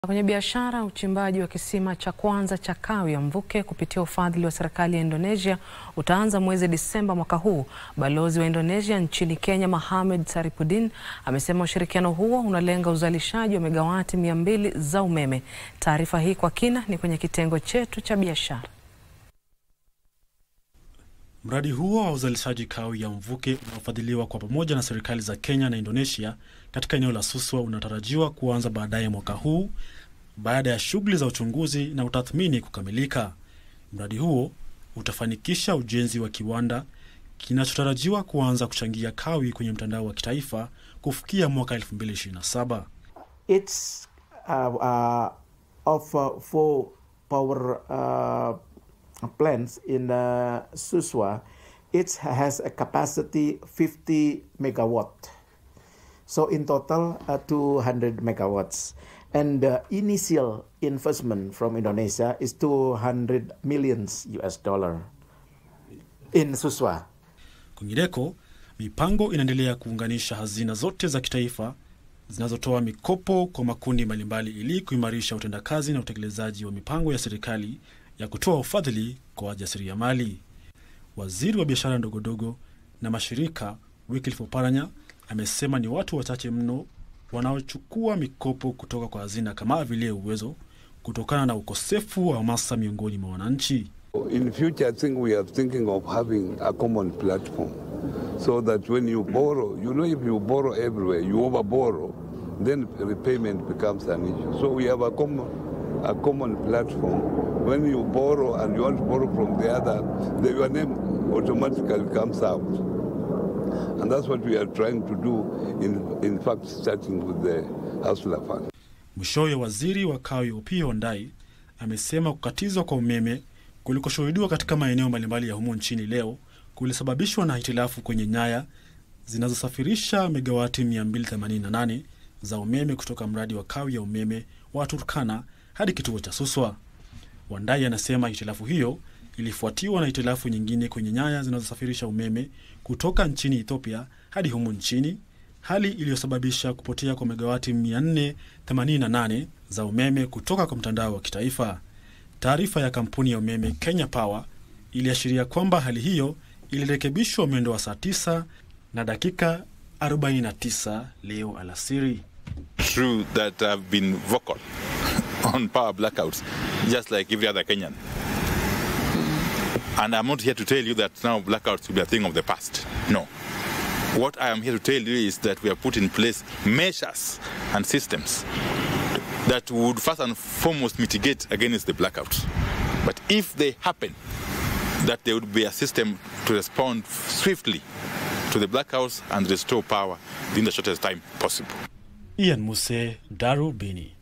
Kwenye biashara, uchimbaji wa kisima cha kwanza cha kawi ya mvuke kupitia ufadhili wa serikali ya Indonesia utaanza mwezi Disemba mwaka huu. Balozi wa Indonesia nchini Kenya, Mohamed Saripudin, amesema ushirikiano huo unalenga uzalishaji wa megawati mia mbili za umeme. Taarifa hii kwa kina ni kwenye kitengo chetu cha biashara. Mradi huo wa uzalishaji kawi ya mvuke unaofadhiliwa kwa pamoja na serikali za Kenya na Indonesia katika eneo la Suswa unatarajiwa kuanza baadaye mwaka huu baada ya shughuli za uchunguzi na utathmini kukamilika. Mradi huo utafanikisha ujenzi wa kiwanda kinachotarajiwa kuanza kuchangia kawi kwenye mtandao wa kitaifa kufikia mwaka 2027. It's uh, uh, of uh, four power uh, plants in uh, Suswa. It has a capacity 50 megawatt. So in total, uh, 200 megawatts. And the initial investment from Indonesia is 200 millions US dollar in Suswa. Kwingineko, mipango inaendelea kuunganisha hazina zote za kitaifa zinazotoa mikopo kwa makundi mbalimbali ili kuimarisha utendakazi na utekelezaji wa mipango ya serikali ya kutoa ufadhili kwa wajasiriamali. Waziri wa biashara ndogondogo na mashirika Wycliffe Oparanya amesema ni watu wachache mno wanaochukua mikopo kutoka kwa hazina kama vile Uwezo kutokana na ukosefu wa hamasa miongoni mwa wananchi. In future, I think we are thinking of having a common platform so that when you borrow, you know, if you borrow everywhere, you over borrow, then repayment becomes an issue. So we have a common, a common platform. When you borrow and you want to borrow from the other, then your name automatically comes out. And that's what we are trying to do, in, in fact, starting with the Hustler Fund. Mwishowe, waziri wa kawi Opiyo Wandayi amesema kukatizwa kwa umeme kulikoshuhudiwa katika maeneo mbalimbali ya humo nchini leo kulisababishwa na hitilafu kwenye nyaya zinazosafirisha megawati 288 za umeme kutoka mradi wa kawi ya umeme wa Turkana hadi kituo cha Suswa. Wandayi anasema hitilafu hiyo ilifuatiwa na hitilafu nyingine kwenye nyaya zinazosafirisha umeme kutoka nchini Ethiopia hadi humu nchini, hali iliyosababisha kupotea kwa megawati 488 za umeme kutoka kwa mtandao wa kitaifa. Taarifa ya kampuni ya umeme Kenya Power iliashiria kwamba hali hiyo ilirekebishwa mwendo wa saa 9 na dakika 49 leo alasiri. True that I've been vocal on power blackouts, just like every other Kenyan. And I'm not here to tell you that now blackouts will be a thing of the past. No. What I am here to tell you is that we have put in place measures and systems that would first and foremost mitigate against the blackouts. But if they happen, that there would be a system to respond swiftly to the blackouts and restore power in the shortest time possible. Ian Muse, Darubini.